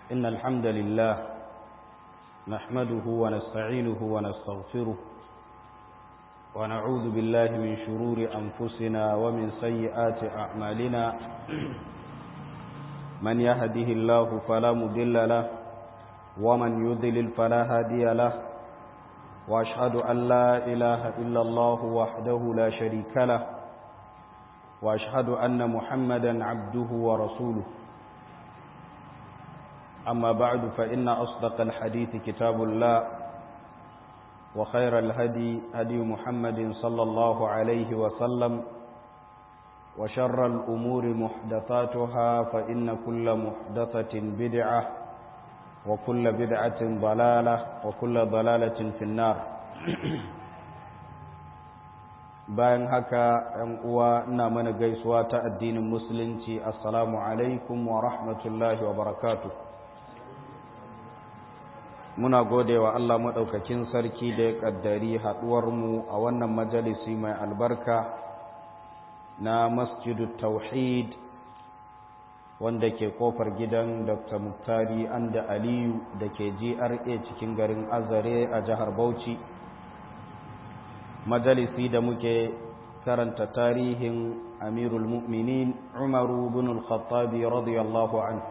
إن الحمد لله نحمده ونستعينه ونستغفره ونعوذ بالله من شرور أنفسنا ومن سيئات أعمالنا من يهده الله فلا مضل له ومن يضلل فلا هادي له وأشهد أن لا إله إلا الله وحده لا شريك له وأشهد أن محمدا عبده ورسوله أما بعد فإن أصدق الحديث كتاب الله وخير الهدي هدي محمد صلى الله عليه وسلم وشر الأمور محدثاتها فإن كل محدثة بدعة وكل بدعة ضلالة وكل ضلالة في النار bayan haka ‘yan uwa ina mana gaisuwa ta addinin musulunci assalamu alaikum wa rahmatullahi wa barakatuh muna gode wa Allah maɗaukakin sarki da ya ƙaddari haɗuwarmu a wannan majalisi mai albarka na masjidu tauhid wanda ke kofar gidan dr muktari anda aliyu da ke gra cikin garin azare a jihar bauchi majalisi da muke karanta tarihin amirul mu'minin umaru bin al-khattabi radiyallahu anhu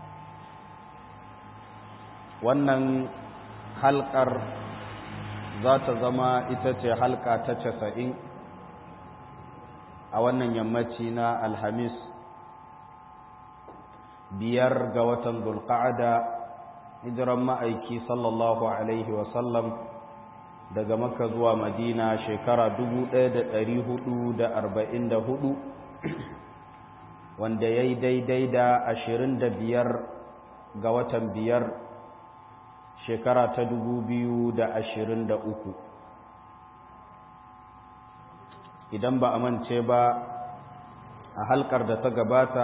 wannan halkar za ta zama ita ce halka ta casa'in a wannan yammaci na alhamis biyar ga watan dulka'ada hijiran ma'aiki sallallahu alaihi wasallam daga maka zuwa madina shekara 1444 wanda ya yi daidai da 25 ga watan biyar shekara ta dubu biyu da ashirin da uku idan ba a mance ba a halkar da ta gabata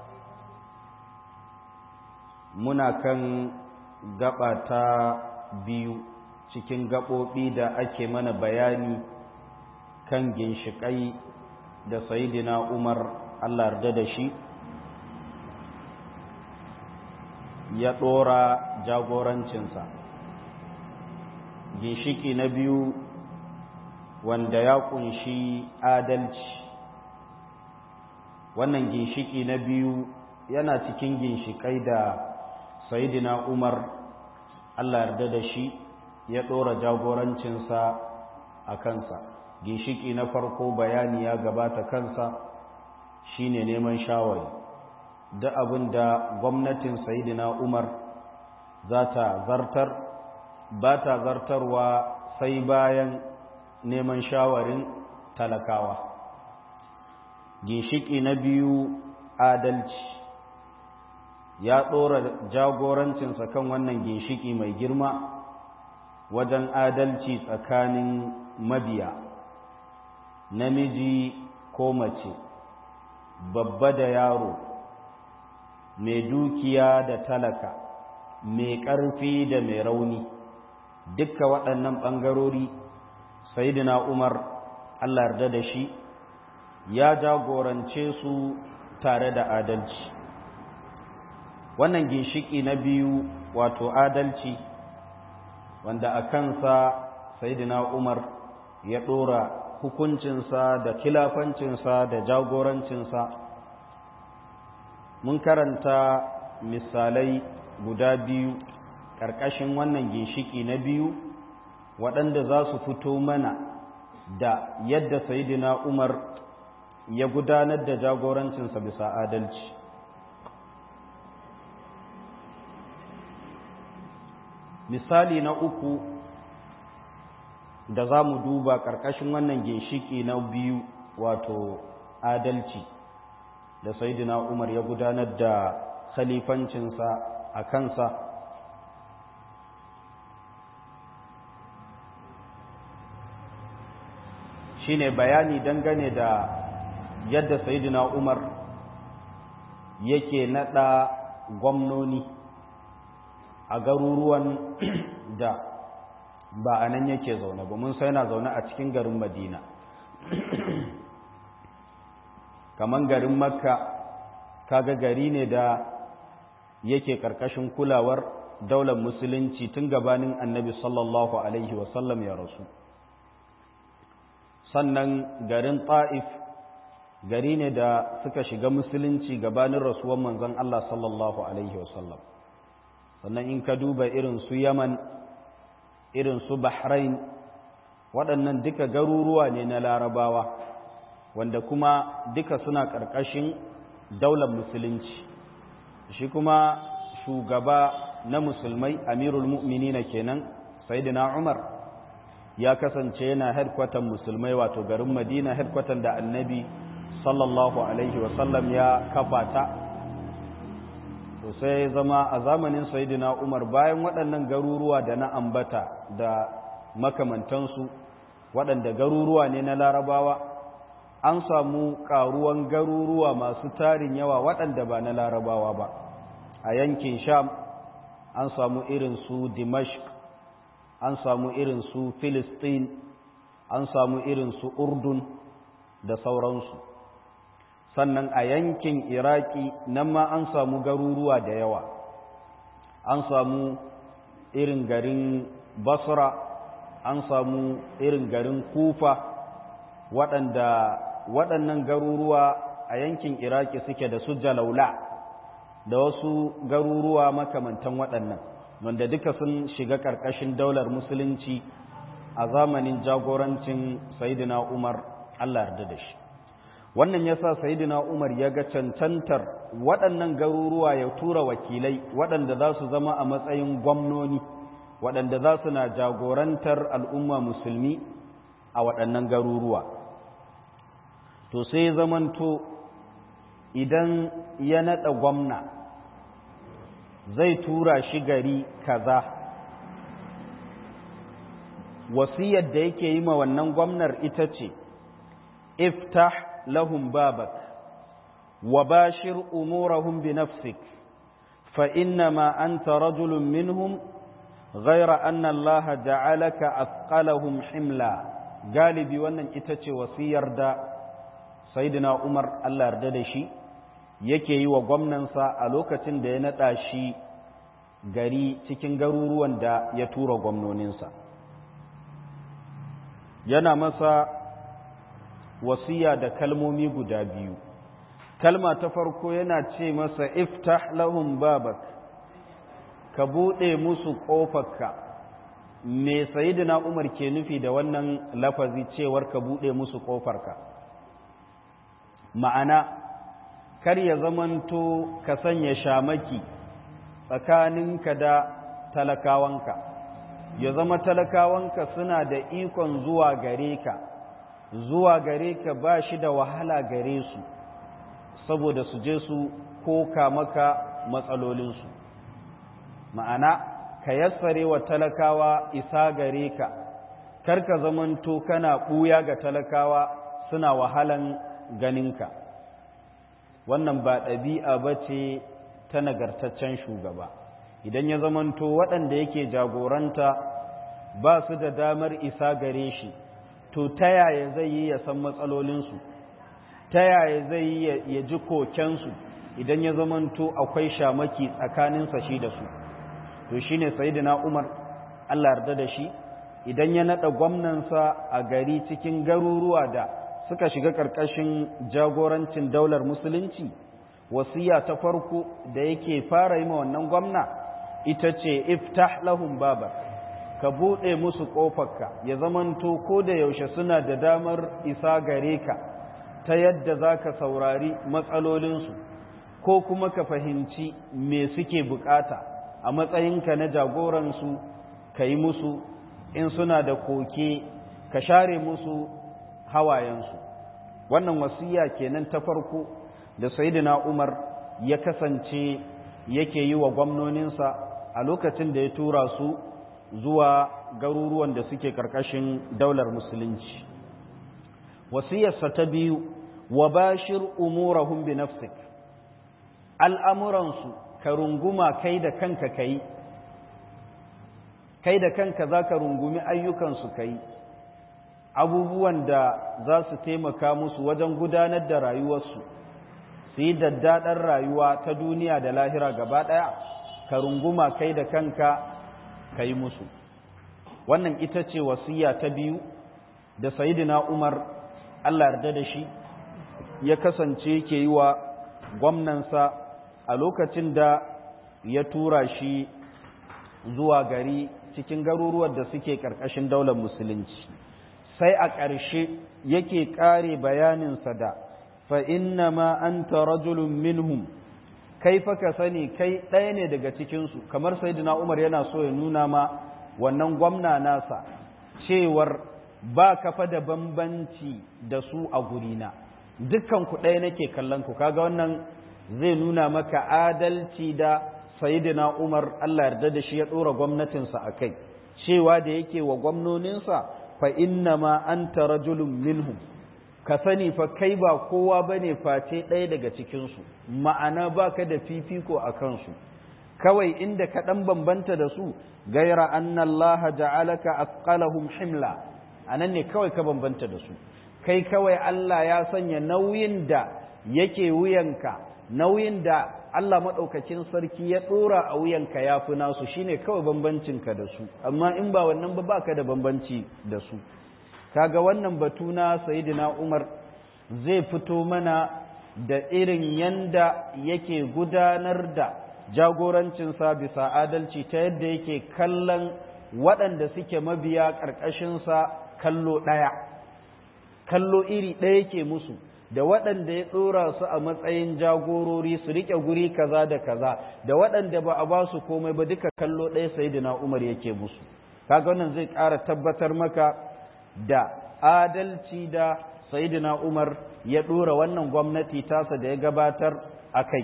muna kan gaba ta biyu cikin gaɓoɓi da ake mana bayani kan ginshiƙai da sayidina umar allah yarda da shi ya ɗora jagorancinsa ginshiki na biyu wanda ya ƙunshi adalci wannan ginshiki na biyu yana cikin ginshikai da sayidina umar allah yarda da shi ya ɗora jagorancinsa a kansa ginshiki na farko bayani ya gabata kansa shine neman shawari da abin da gwamnatin sayidina umar za ta zartar ba ta zartarwa sai bayan neman shawarin talakawa ginshiki na biyu adalci ya ɗora jagorancinsa kan wannan ginshiki mai girma wajen adalci tsakanin mabiya namiji ko mace babba da yaro mai dukiya da talaka mai ƙarfi da mai rauni dukka waɗannan ɓangarori sayidina umar allah yarda da shi ya jagorance su tare da adalci wannan ginshiki na biyu wato adalci wanda a kansa sayidina umar ya ɗora hukuncinsa da kilafancinsa da jagorancinsa mun karanta misalai guda biyu ƙarƙashin wannan ginshiki na biyu waɗanda za su fito mana da yadda sayidina umar ya gudanar da jagorancinsa bisa adalci misali na uku da za mu duba ƙarƙashin wannan ginshiki na biyu wato adalci da saidina umar ya gudanar da khalifancinsa a kansa shine bayani dangane da yadda saidina umar yake nada gwamnoni a garuruwan da ba a nan yake zaune ba mun sai na zaune a cikin garin madina kaman garin makka kaga gari ne da yake ƙarƙashin kulawar daular musulunci tun gabanin annabi sallallahu alaihi wasallam ya rasu sannan garin ta'if gari ne da suka shiga musulunci gabanin rasuwan manzon Allah sallallahu alaihi wasallam sannan in ka duba irin su yaman irin su bahrain waɗannan duka garuruwa ne na larabawa wanda kuma duka suna ƙarƙashin daular musulunci shi kuma shugaba na musulmai amirul mu'minina kenan sayyidina umar ya kasance yana headquarter musulmai wato garin madina headquarter da annabi sallallahu alaihi wasallam ya kafa ta to sai zama a zamanin sayyidina umar bayan waɗannan garuruwa da na ambata da makamantansu waɗanda garuruwa ne na larabawa an samu ƙaruwan garuruwa masu tarin yawa waɗanda ba na larabawa ba a yankin sham an samu irin su dimashq an samu irin su filistin an samu irin su urdun da sauransu sannan a yankin iraki nan ma an samu garuruwa da yawa an samu irin garin basra an samu irin garin kufa waɗanda waɗannan garuruwa a yankin iraki suke da su jalaula da wasu garuruwa makamantan waɗannan wanda duka sun shiga ƙarƙashin daular musulunci a zamanin jagorancin sayidina umar allah yarda da shi wannan ya sa sayidina umar ya ga cancantar waɗannan garuruwa ya tura wakilai waɗanda za su zama a matsayin gwamnoni waɗanda za su na jagorantar al'umma musulmi a waɗannan garuruwa to sai zamanto idan ya naɗa gwamna zai tura shi gari kaza wasiyar da yake yi ma wannan gwamnar ita ce iftah lahum babak wa bashir umurahum bi nafsik fa innama anta rajulun minhum غير أن الله جعلك أثقلهم حملا galibi wannan ita ce wasiyar da sayyidina Umar Allah yarda da shi yake yi wa gwamnansa a lokacin da ya naɗa shi gari cikin garuruwan da ya tura gwamnoninsa yana masa wasiya da kalmomi guda biyu kalma ta farko yana ce masa iftah lahum babak ka buɗe musu ƙofarka me sayidina umar ke nufi da wannan lafazi cewar ka buɗe musu ƙofarka ma'ana kar ya zamanto ka sanya shamaki tsakaninka da talakawanka ya zama talakawanka suna da ikon zuwa gare ka zuwa gare ka ba shi da wahala gare su saboda su je su koka maka matsalolinsu ma'ana ka yassare wa talakawa isa gare ka karka zamanto kana ɓuya ga talakawa suna wahalan ganinka wannan ba ɗabi'a ba ce ta nagartaccen shugaba idan ya zamanto waɗanda yake jagoranta ba su da damar isa gare shi to ta yaya zai yi ya san matsalolinsu ta yaya zai yi ya ji kokensu idan ya zamanto akwai shamaki tsakaninsa shi da su to shi ne sayidina umar allah yarda da shi idan ya naɗa gwamnansa a gari cikin garuruwa da suka shiga ƙarƙashin jagorancin daular musulunci wasiya ta farko da yake fara yi ma wannan gwamna ita ce iftah lahum baba ka buɗe musu ƙofarka ya zamanto ko da yaushe suna da damar isa gare ka ta yadda za ka saurari matsalolinsu ko kuma ka fahimci me suke bukata a matsayinka na jagoransu ka yi musu in suna da koke ka share musu hawayensu wannan wasiya kenan ta farko da saidina umar ya kasance yake yi wa gwamnoninsa a lokacin da ya tura su zuwa garuruwan da suke karkashin daular musulunci wasiyarsa ta biyu wa bashir umurahum bi nafsik al'amuransu ka runguma kai da kanka kai kai da kanka za ka rungumi ayyukansu kai abubuwan da za su taimaka musu wajen gudanar da rayuwarsu su yi daddaɗar rayuwa ta duniya da lahira gaba ɗaya ka runguma kai da kanka ka yi musu wannan ita ce wasiya ta biyu da sayidina umar allah yarda da shi ya kasance ke yi wa gwamnansa a lokacin da ya tura shi zuwa gari cikin garuruwan da suke ƙarƙashin daular musulunci sai a ƙarshe yake ƙare bayaninsa da fa'inna ma an ta rajulun minhum kai fa ka sani kai ɗaya ne daga cikinsu kamar saidina umar yana so ya nuna ma wannan gwamna nasa cewar ba kafa da bambanci da su a gurina dukkan ku ɗaya nake kallon ku kaga wannan zai nuna maka adalci da sayidina umar allah yarda da shi ya ɗora gwamnatinsa a kai cewa da yake wa gwamnoninsa fa inna ma anta rajulun minhum ka sani fa kai ba kowa bane face ɗaya daga cikinsu ma'ana baka da fifiko a kansu kawai inda ka ɗan bambanta da su gaira anna allaha ja'alaka asqalahum himla anan ne kawai ka bambanta da su kai kawai Allah ya sanya nauyin da yake wuyanka nauyin da Allah maɗaukakin sarki ya ɗora a wuyanka ya fi nasu shine kawai bambancinka da su amma in ba wannan ba baka da bambanci da su kaga wannan batu na sayidina Umar zai fito mana da irin yanda yake gudanar da jagorancinsa bisa adalci ta yadda yake kallon waɗanda suke mabiya ƙarƙashinsa kallo ɗaya kallo iri ɗaya yake musu da waɗanda ya ɗora su a matsayin jagorori su riƙe guri kaza da kaza da waɗanda ba a ba su komai ba duka kallo ɗaya sayidina umar yake musu kaga wannan zai ƙara tabbatar maka da adalci da sayidina umar ya ɗora wannan gwamnati tasa da ya gabatar a kai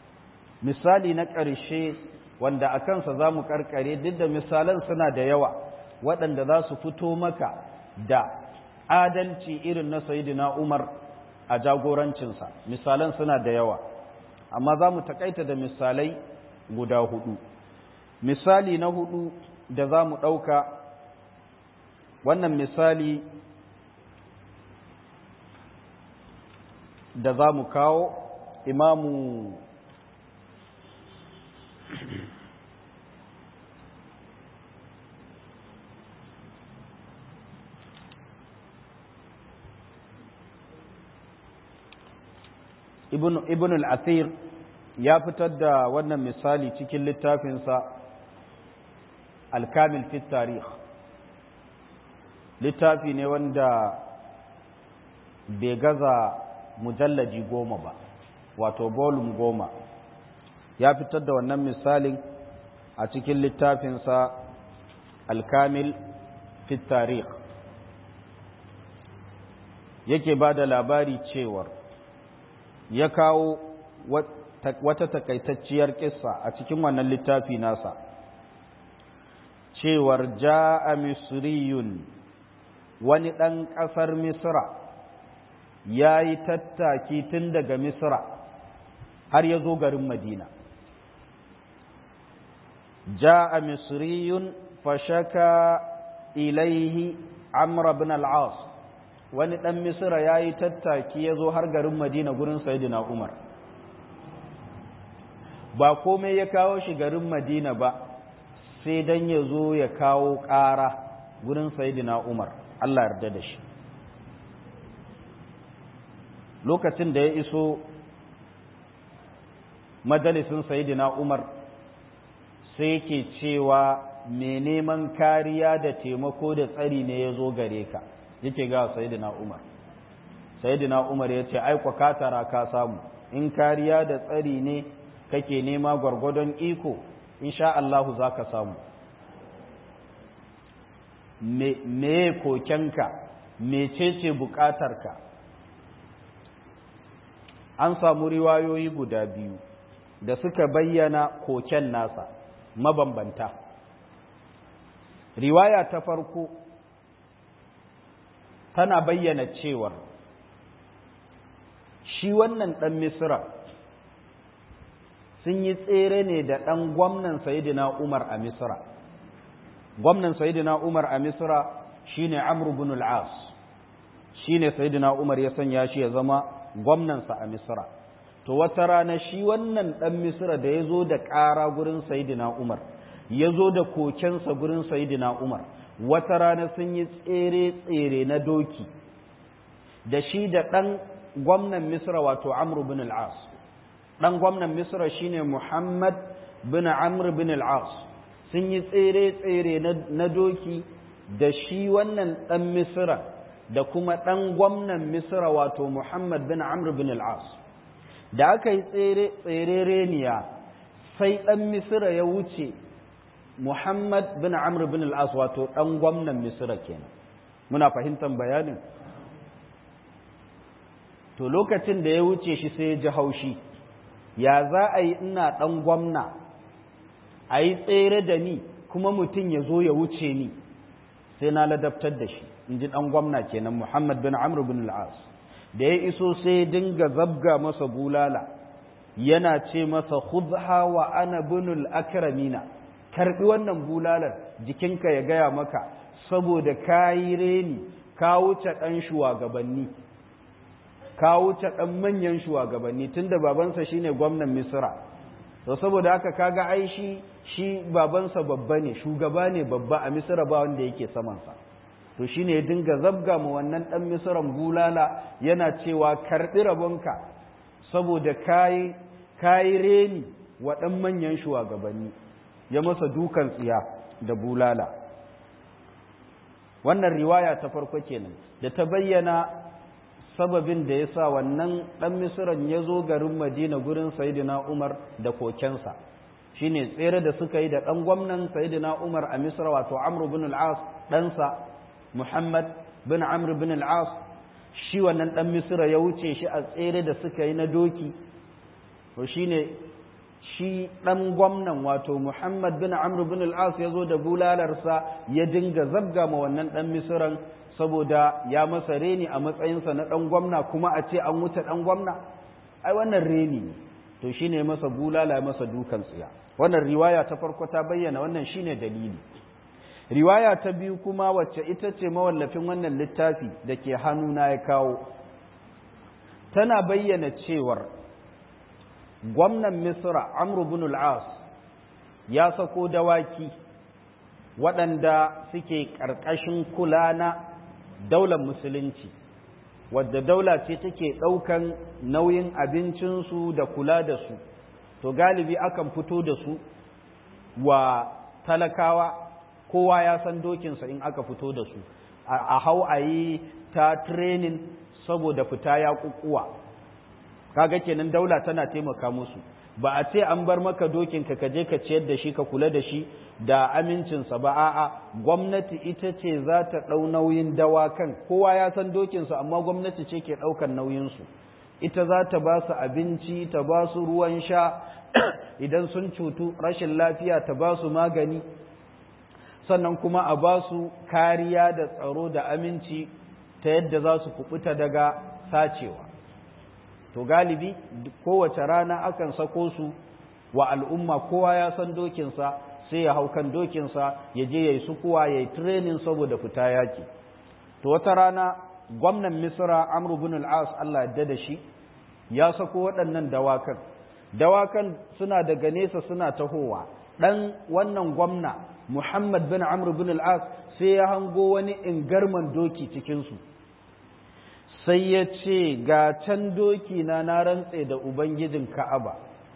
misali na ƙarshe wanda a kansa za mu ƙarƙare duk da misalan suna da yawa waɗanda za su fito maka da adalci irin na sayidina umar a jagorancinsa misalan suna da yawa amma za mu takaita da misalai guda hudu misali na hudu da za mu ɗauka wannan misali da za mu kawo imamu ibn al-athir ya fitar da wannan misali cikin littafinsa al-kamil fi tarikh littafi ne wanda bai gaza mujallaji goma ba wato volume goma ya fitar da wannan misalin a cikin littafinsa al-kamil fi tarikh yake ba da labari cewar ya kawo wata takaitacciyar kissa a cikin wannan littafi nasa cewar ja'a misriyun wani ɗan ƙasar misra ya yi tattaki tun daga misra har ya zo garin madina ja'a misriyun fashaka ilaihi amra bin al'as wani ɗan misira ya yi tattaki ya zo har garin madina gurin sayidina umar ba komai ya kawo shi garin madina ba sai don ya zo ya kawo ƙara gurin sayidina umar allah yarda da shi lokacin da ya iso majalisin sayidina umar sai yake cewa mai neman kariya da taimako da tsari ne ya zo gare ka yake ga sayyidina Umar sayyidina Umar ya ce ai ka tara ka samu in kariya da tsari ne kake nema gwargwadon iko insha Allah zaka samu me me kokenka mecece bukatarka an samu riwayoyi guda biyu da suka bayyana koken nasa mabambanta riwaya ta farko tana bayyana cewar shi wannan ɗan misira sun yi tsere ne da ɗan gwamnan sayidina umar a misira gwamnan sayidina umar a misira shine amr bin al-as shine sayidina umar ya sanya shi ya zama gwamnansa a misira to wata rana shi wannan ɗan misira da ya zo da ƙara gurin sayidina umar ya zo da kokensa gurin sayidina umar wata rana sun yi tsere-tsere na doki da shi da ɗan gwamnan misra wato amru bin al'as ɗan gwamnan misra shine muhammad bin amr bin al'as sun yi tsere-tsere na doki da shi wannan ɗan misra da kuma ɗan gwamnan misra wato muhammad bin amr bin al'as da aka yi tsere reniya sai ɗan misra ya wuce muhammad bin amr bin al'as wato ɗan gwamnan misra kenan muna fahimtar bayanin to lokacin da ya wuce shi sai ya ji haushi ya za a yi ina ɗan gwamna a yi tsere da ni kuma mutum ya zo ya wuce ni sai na ladabtar da shi in ji ɗan gwamna kenan muhammad bin amr bin al'as da ya iso sai dinga zabga masa bulala yana ce masa khudha wa ana binul akramina karbi wannan bulalar jikinka ya gaya maka saboda kayi reni ka wuce ɗan shugabanni ka wuce ɗan manyan shugabanni tunda babansa shine gwamnan misra to saboda haka kaga ai shi shi babansa babba ne shugaba ne babba a misra ba wanda yake samansa to shine ya dinga zabga mu wannan ɗan misran bulala yana cewa karɓi rabonka saboda kayi kayi reni wa ɗan manyan shugabanni ya masa dukan tsiya da bulala wannan riwaya ta farko kenan da ta bayyana sababin da ya sa wannan ɗan misiran ya zo garin madina gurin sayidina umar da kokensa shine tsere da suka yi da ɗan gwamnan sayidina umar a misra wato amru bin al'as ɗansa muhammad bin amr bin al'as shi wannan ɗan misira ya wuce shi a tsere da suka yi na doki to shine shi ɗan gwamnan wato muhammad bin amr bin al'as ya zo da bulalarsa ya dinga zabga ma wannan ɗan misiran saboda ya masa reni a matsayinsa na ɗan gwamna kuma a ce an wuce ɗan gwamna ai wannan reni ne to shi ne masa bulala masa dukan tsiya wannan riwaya ta farko ta bayyana wannan shi ne dalili riwaya ta biyu kuma wacce ita ce mawallafin wannan littafi da ke hannuna ya kawo tana bayyana cewar gwamnan misra amru bin al'as ya sako dawaki waɗanda suke ƙarƙashin kula na daular musulunci wadda daula ce take ɗaukan nauyin abincinsu da kula da su to galibi akan fito da su wa talakawa kowa ya san dokinsa in aka fito da su a hau a yi ta training saboda fita ya kukuwa kaga kenan daula tana taimaka musu ba a ce an bar maka dokinka ka je ka ciyar da shi ka kula da shi da amincinsa ba a'a gwamnati ita ce za ta ɗau nauyin dawakan kowa ya san dokinsu amma gwamnati ce ke ɗaukan nauyinsu ita za ta ba su abinci ta ba su ruwan sha idan sun cutu rashin lafiya ta ba su magani sannan kuma a ba su kariya da tsaro da aminci ta yadda za su kubuta daga sacewa to galibi kowace rana akan sako su wa al'umma kowa ya san dokinsa sai ya hau kan dokinsa ya je ya yi sukuwa ya yi training saboda fita yaki to wata rana gwamnan misra amru bin al'as Allah yadda da shi ya sako waɗannan dawakan dawakan suna daga nesa suna tahowa ɗan wannan gwamna muhammad bin amru bin al'as sai ya hango wani ingarman doki cikinsu sai ya ce ga can doki na na rantse da ubangijin ka'aba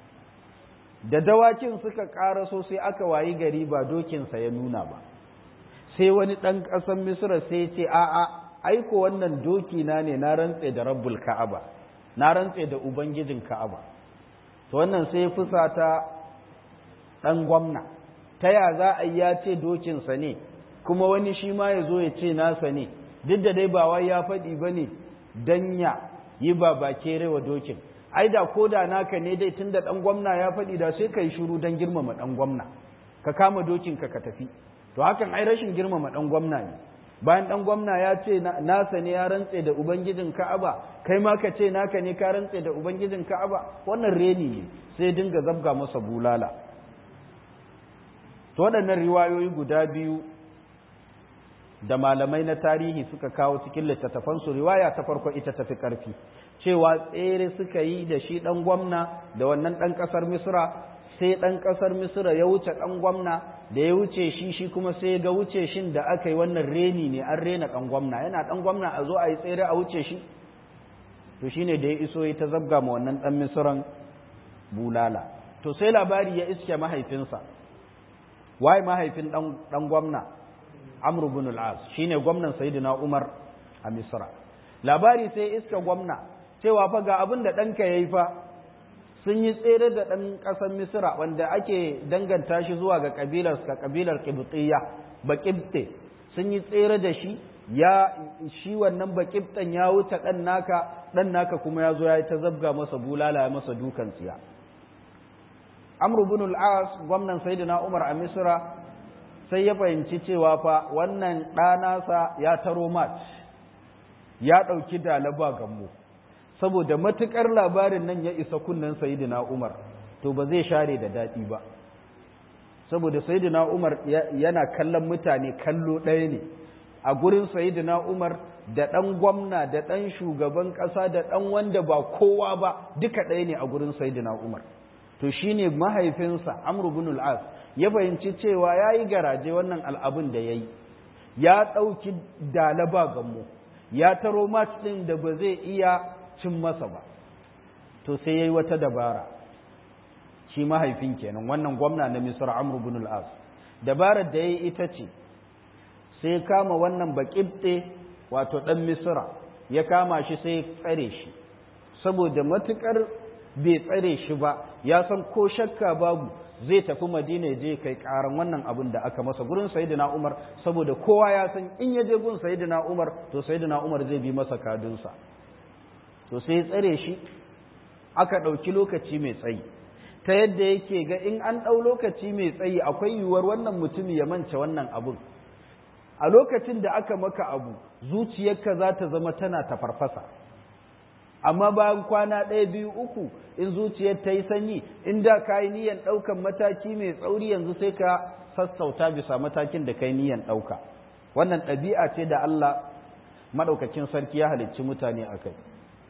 da dawakin suka ƙaraso sai aka wayi gari ba dokinsa ya nuna ba sai wani ɗan ƙasar misira sai ce a'a aiko wannan doki na ne na rantse da rabbul ka'aba na rantse da ubangijin ka'aba to wannan sai fusata ɗan gwamna ta ya za a ya ce dokinsa ne kuma wani shi ma ya zo ya ce nasa ne duk da dai ba wai ya faɗi ba ne don ya yi ba ba kere wa dokin ai da ko da naka ne dai tun da ɗan gwamna ya faɗi da sai ka yi shuru don girmama ɗan gwamna ka kama dokinka ka tafi to hakan ai rashin girmama ɗan gwamna ne bayan ɗan gwamna ya ce nasa ne ya rantse da ubangijin ka'aba kai ma ka ce naka ne ka rantse da ubangijin ka'aba wannan reni ne sai dinga zabga masa bulala to waɗannan riwayoyi guda biyu da malamai na tarihi suka kawo cikin littattafansu riwaya ta farko ita tafi ƙarfi cewa tsere suka yi da shi ɗan gwamna da wannan ɗan ƙasar misra sai ɗan ƙasar misra ya wuce ɗan gwamna da ya wuce shi shi kuma sai ga wuce shin da aka yi wannan reni ne an rena ɗan gwamna yana ɗan gwamna a zo a yi tsere a wuce shi to shine da ya iso ya ta zabga ma wannan ɗan misran bulala to sai labari ya iske mahaifinsa waye mahaifin ɗan gwamna amru bin al-as shine gwamnan sayyidina umar a misra labari sai iska gwamna cewa fa ga abin da ɗanka yayi fa sun yi tsere da ɗan ƙasar misra wanda ake danganta shi zuwa ga ƙabilar ka ƙabilar qibtiyya baqibte sun yi tsere da shi ya shi wannan baqibtan ya wuce ɗan naka ɗan naka kuma ya zo ya yi ta zabga masa bulala ya masa dukan tsiya amru bin al-as gwamnan sayyidina umar a misra sai ya fahimci cewa fa wannan ɗanasa ya taro mat ya ɗauki dalaba gammo saboda matuƙar labarin nan ya isa kunnen sayidina umar to ba zai share da daɗi ba saboda sayidina umar yana kallon mutane kallo ɗaya ne a gurin sayidina umar da ɗan gwamna da ɗan shugaban ƙasa da ɗan wanda ba kowa ba duka ɗaya ne a gurin sayidina umar to shine mahaifinsa amru bin al-as ya fahimci cewa ya yi garaje wannan al'abin da ya yi ya ɗauki dalaba gammo ya taro mat ɗin da ba zai iya cin masa ba to sai ya yi wata dabara shi mahaifin kenan wannan gwamna na misir amru bin al'as dabarar da ya yi ita ce sai kama wannan baƙibɗe wato ɗan misira ya kama shi sai tsare shi saboda matuƙar bai tsare shi ba ya san ko shakka babu zai tafi madina je kai karan wannan abin da aka masa gurin sayyidina umar saboda kowa ya san in ya je gun sayyidina umar to sayyidina umar zai bi masa kadunsa to sai ya tsare shi aka ɗauki lokaci mai tsayi ta yadda yake ga in an ɗau lokaci mai tsayi akwai yiwuwar wannan mutumi ya mance wannan abin a lokacin da aka maka abu zuciyarka za ta zama tana ta farfasa amma bayan kwana ɗaya biyu uku in zuciyar ta yi sanyi in da ka yi niyan ɗaukan mataki mai tsauri yanzu sai ka sassauta bisa matakin da ka yi niyan ɗauka wannan ɗabi'a ce da Allah maɗaukakin sarki ya halicci mutane a kai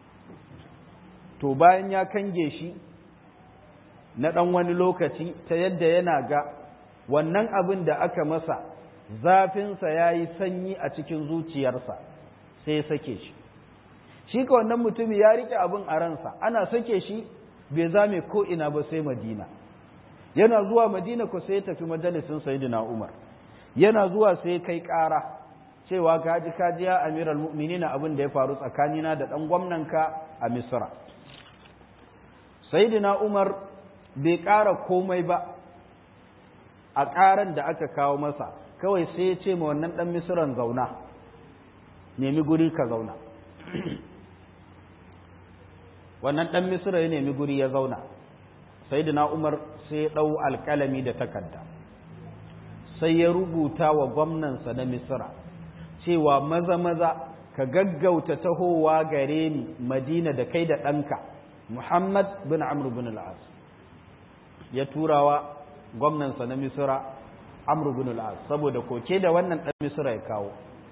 to bayan ya kange shi na ɗan wani lokaci ta yadda yana ga wannan abin da aka masa zafinsa ya yi sanyi a cikin zuciyarsa sai ya sake shi shi ka wannan mutumi ya rike abin a ransa ana sake shi bai zame ko ina ba sai madina yana zuwa madina ko sai ya tafi majalisin sayyidina umar yana zuwa sai kai ƙara cewa kaji kaji ya amiral mu'minina abin da ya faru tsakanina da ɗan gwamnanka a misra sayyidina umar bai ƙara komai ba a ƙaran da aka kawo masa kawai sai ya ce ma wannan ɗan misran zauna nemi guri ka zauna wannan ɗan misira ya nemi guri ya zauna sai da umar sai ya ɗau alƙalami da takarda sai ya rubuta wa gwamnansa na misira cewa maza maza ka gaggauta tahowa gare ni madina da kai da ɗanka muhammad bin amr bin al'as ya turawa gwamnansa na misira amr bin al'as saboda koke da wannan ɗan misira ya kawo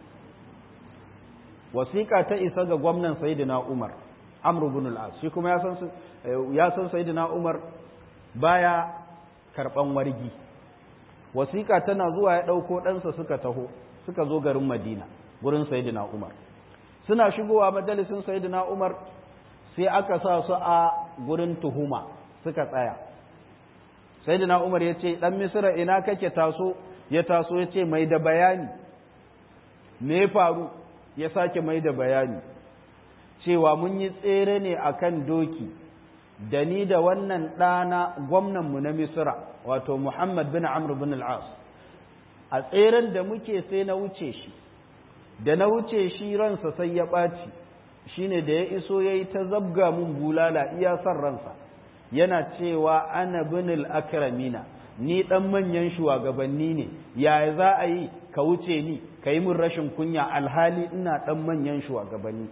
wasiƙa ta isa ga gwamnan sayyidina umar amr ibn al-as shi kuma ya san ya san sayyidina umar baya karban wargi wasiƙa tana zuwa ya dauko ɗansa suka taho suka zo garin madina gurin sayyidina umar suna shigowa majalisin sayyidina umar sai aka sa su a gurin tuhuma suka tsaya sayyidina umar ya ce dan misira ina kake taso ya taso ya ce mai da bayani me faru ya sake mai da bayani cewa mun yi tsere ne a kan doki da ni da wannan ɗana gwamnanmu na misira wato muhammad bin amr bin al'as a tseren da muke sai na wuce shi da na wuce shi ransa sai ya ɓaci shi ne da ya iso ya yi ta zabga mun bulala iya son ransa yana cewa ana bin al'akramina ni ɗan manyan shugabanni ne yaya za a yi ka wuce ni ka yi min rashin kunya alhali ina ɗan manyan shugabanni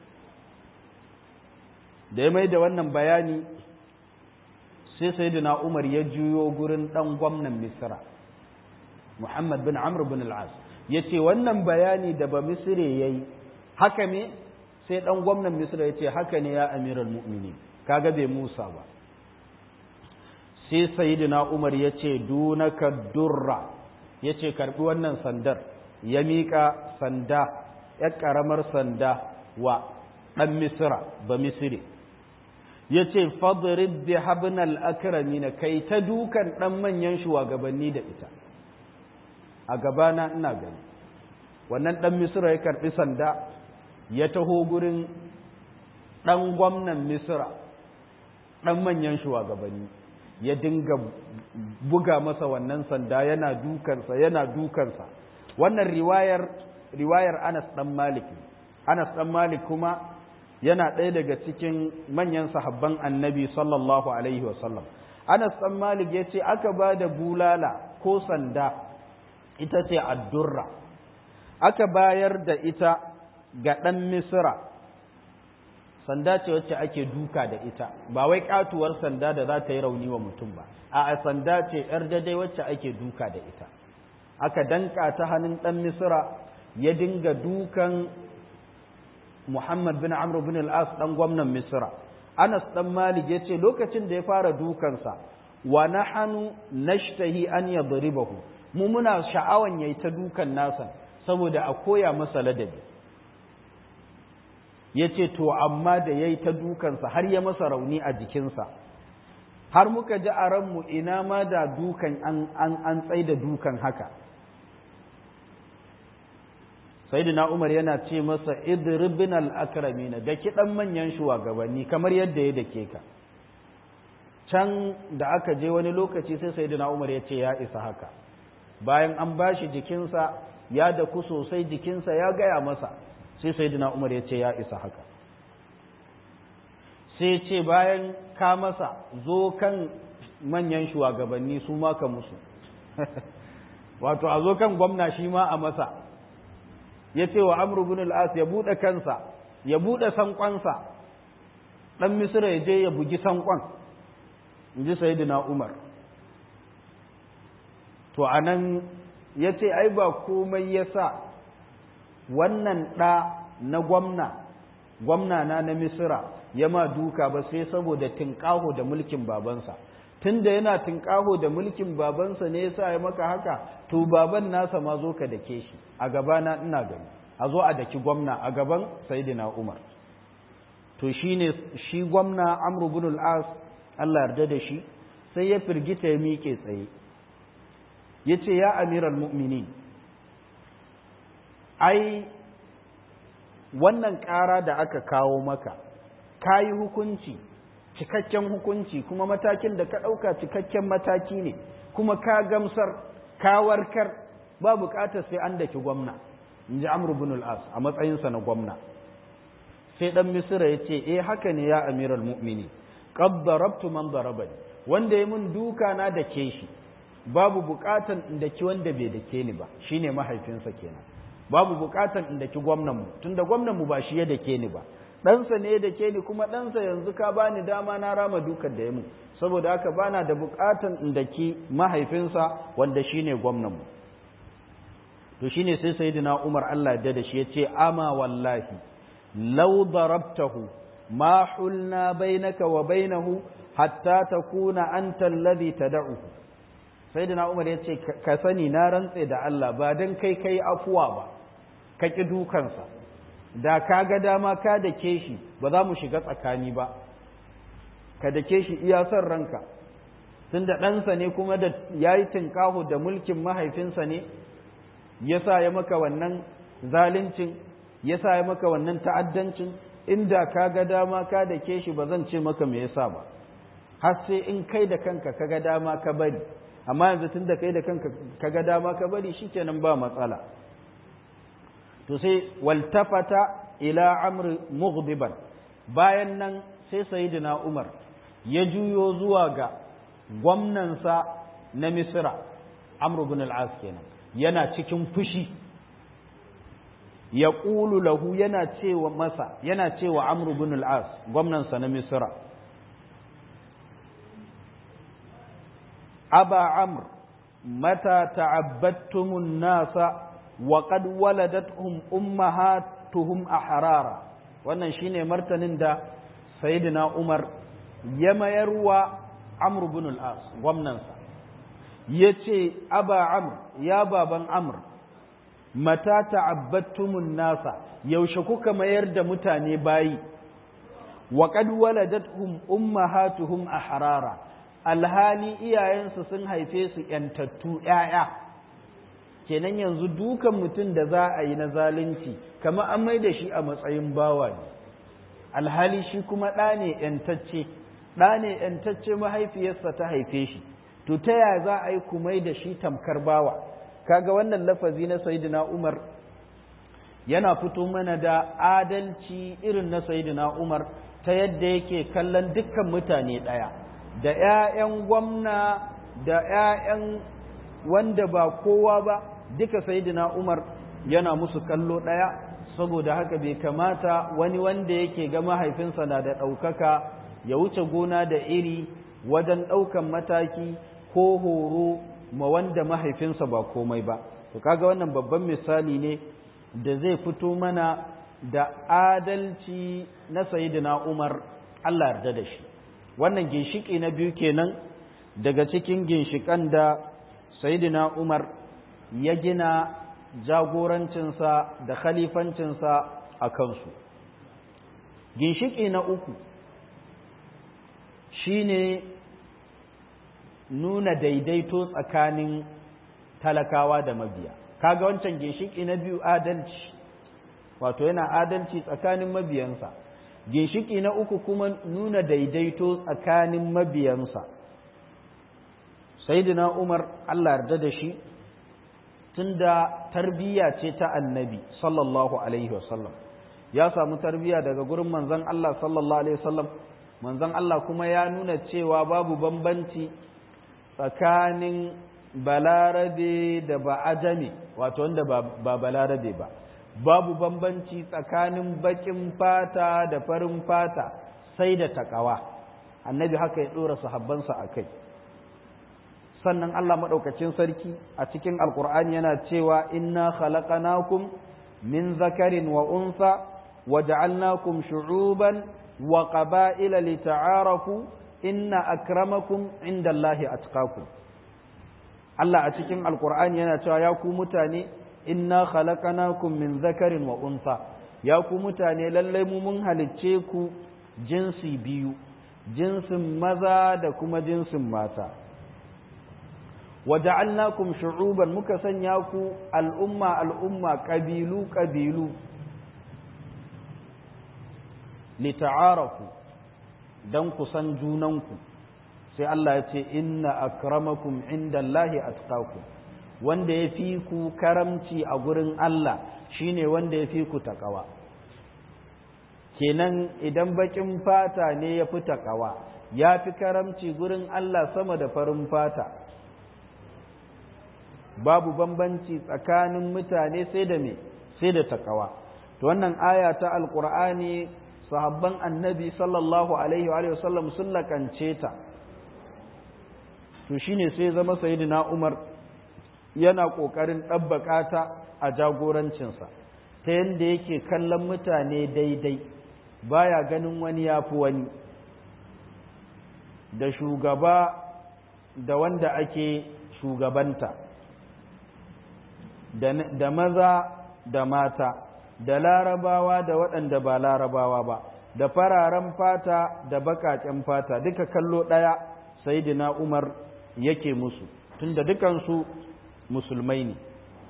da ya mai da wannan bayani sai sayyidina Umar ya juyo gurin dan gwamnan Misra Muhammad bin Amr bin al-As yace wannan bayani da ba misire yayi haka ne sai dan gwamnan misra yace haka ne ya amiral mu'minin kaga bai musa ba sai sayyidina umar yace dunaka durra yace karbi wannan sandar ya mika sanda ya karamar sanda wa dan misra ba misri yace fadrib bi habnal akramin kai ta dukan dan manyan shugabanni da ita a gabana ina gani wannan dan misra ya karbi sanda ya taho gurin dan gwamnan misra dan manyan shugabanni ya dinga buga masa wannan sanda yana dukansa yana dukansa wannan riwayar riwayar Anas dan Malik Anas dan Malik kuma yana ɗaya daga cikin manyan sahabban Annabi sallallahu alaihi wasallam Anas dan Malik yace aka ba da bulala ko sanda ita ce addurra aka bayar da ita ga ɗan Misra sanda ce wacce ake duka da ita ba wai katuwar sanda da za ta yi rauni wa mutum ba a sanda ce yar daidai wacce ake duka da ita aka danka ta hannun ɗan misira ya dinga dukan muhammad bin amr bin al-as ɗan gwamnan misira anas ɗan malik ya ce lokacin da ya fara dukansa wa nahanu nashtahi an yadribahu mu muna sha'awan yayi ta dukan nasa saboda a koya masa ladabi ya ce to amma da ya yi ta dukansa har ya masa rauni a jikinsa har muka ji a ranmu ina ma da dukan an, an, tsai da dukan haka sayyidina umar yana ce masa idribin al'akramina da kiɗan manyan shugabanni kamar yadda ya dake ka can da aka je wani lokaci sai sayyidina umar ya ce ya isa haka bayan an bashi jikinsa ya daku sosai jikinsa ya gaya masa sai sayyidina umar ya ce ya isa haka sai ce bayan ka masa zo kan manyan shugabanni su ma ka musu wato a zo kan gwamna shi ma a masa ya ce wa amru bin al'as ya buɗe kansa ya buɗe sankonsa ɗan misira ya je ya bugi sankon in ji sayyidina umar to a nan ya ce ai ba komai ya sa wannan ɗa na gwamna gwamna na na misira ya ma duka ba sai saboda tinƙaho da mulkin babansa tun da yana tinƙaho da mulkin babansa ne yasa ya maka haka to baban nasa ma zo ka dake shi a gabana ina gani a zo a daki gwamna a gaban saidina umar to shine shi gwamna amru bin al-as Allah yarda da shi sai ya firgita ya miƙe tsaye yace ya amiral mu'minin ai wannan ƙara da aka kawo maka ka yi hukunci cikakken hukunci kuma matakin da ka ɗauka cikakken mataki ne kuma ka gamsar ka warkar ba buƙatar sai an daki gwamna in ji amru bin al'as a matsayinsa na gwamna sai ɗan misira ya ce eh haka ne ya amiral mu'mini qad darabtu man darabani wanda ya mun duka na da ke shi babu buƙatan in daki wanda bai dake ni ba shine mahaifinsa kenan babu bukatan in daki gwamnanmu tunda gwamnanmu ba shi ya dake ni ba ɗansa ne ya dake ni kuma ɗansa yanzu ka bani dama na rama dukan da ya mu saboda haka bana da bukatan in daki mahaifinsa wanda shine gwamnanmu to shine sai sayyidina Umar Allah ya da shi yace ama wallahi law darabtahu ma hulna bainaka wa bainahu hatta takuna anta alladhi tad'uhu sayyidina Umar yace ka sani na rantse da Allah ba dan kai kai afuwa ba ka ƙi dukansa da ka ga dama ka da ke shi ba za mu shiga tsakani ba ka da ke shi iya son ranka tun da ɗansa ne kuma da ya yi tinkahu da mulkin mahaifinsa ne ya sa ya maka wannan zalincin ya sa ya maka wannan ta'addancin inda ka ga dama ka da ke shi ba zan ce maka me yasa ba har sai in kai da kanka ka ga dama ka bari amma yanzu tun da kai da kanka ka ga dama ka bari shikenan ba matsala to sai waltafata ila amr mughdiban bayan nan sai sayyidina umar ya juyo zuwa ga gwamnansa na misra amr ibn al-as kenan yana cikin fushi ya ƙulu lahu yana cewa masa yana cewa amr ibn al-as gwamnansa na misra aba amr mata ta'abbattumun nasa wa qad waladatuhum ummahatuhum ahrara wannan shine martanin da sayyidina Umar ya mayarwa Amr ibn al-As gwamnansa yace aba Amr ya baban Amr mata ta'abbattumun nasa yaushe kuka mayar da mutane bayi wa qad waladatuhum ummahatuhum ahrara alhali iyayensu sun haife su yantattu ƴaƴa kenan yanzu dukan mutum da za a yi na zalunci kamar an mai da shi a matsayin bawa ne alhali shi kuma ɗa ne ‘yantacce ɗa ne ‘yantacce mahaifiyarsa ta haife shi to ta yaya za a yi kumai da shi tamkar bawa kaga wannan lafazi na sayidina umar yana fito mana da adalci irin na sayidina umar ta yadda yake kallon dukkan mutane ɗaya da ‘ya'yan gwamna da ‘ya'yan wanda ba kowa ba duka sayidina umar yana musu kallo ɗaya saboda haka bai kamata wani wanda yake ga mahaifinsa na da ɗaukaka ya wuce gona da iri wajen ɗaukan mataki ko horo ma wanda mahaifinsa ba komai ba to kaga wannan babban misali ne da zai fito mana da adalci na sayidina umar Allah yarda da shi wannan ginshiki na biyu kenan daga cikin ginshikan da sayidina umar ya gina jagorancinsa da khalifancinsa a kansu ginshiki na uku shine nuna daidaito tsakanin talakawa da mabiya kaga wancan ginshiki na biyu adalci wato yana adalci tsakanin mabiyansa ginshiki na uku kuma nuna daidaito tsakanin mabiyansa sayyidina umar Allah yarda da shi tunda tarbiyya ce ta annabi sallallahu alaihi wasallam ya samu tarbiyya daga gurin manzon Allah sallallahu alaihi wasallam manzon Allah kuma ya nuna cewa babu bambanci tsakanin balarabe da ba'ajami wato wanda ba balarabe ba babu bambanci tsakanin bakin fata da farin fata sai da takawa annabi haka ya dora sahabbansa a kai sannan Allah maɗaukacin sarki a cikin alkur'ani yana cewa inna khalaqanakum min zakarin wa unsa wa ja'alnakum shu'uban wa qaba'ila lita'arafu inna akramakum indallahi atqakum Allah a cikin alkur'ani yana cewa ya ku mutane inna khalaqanakum min zakarin wa unsa ya ku mutane lallai mu mun halicce ku jinsi biyu jinsin maza da kuma jinsin mata waja'alnakum shu'uban muka sanya ku al'umma al'umma kabilu kabilu lita'arafu dan ku san junanku sai Allah ya ce inna akramakum indallahi atqakum wanda ya fi ku karamci a gurin Allah shine wanda ya fi ku takawa kenan idan bakin fata ne ya fi takawa ya fi karamci gurin Allah sama da farin fata babu bambanci tsakanin mutane sai da me sai da takawa to wannan aya ta alqur'ani sahabban annabi sallallahu alaihi wa sallam sun lakance ta to shine sai zama sayyidina Umar yana kokarin dabbaka ta a jagorancinsa ta yanda yake kallon mutane daidai baya ganin wani yafi wani da shugaba da wanda ake shugabanta da maza da mata da larabawa da waɗanda ba larabawa ba da fararen fata da baƙaƙen fata duka kallo ɗaya sayidina umar yake musu tunda dukansu musulmai ne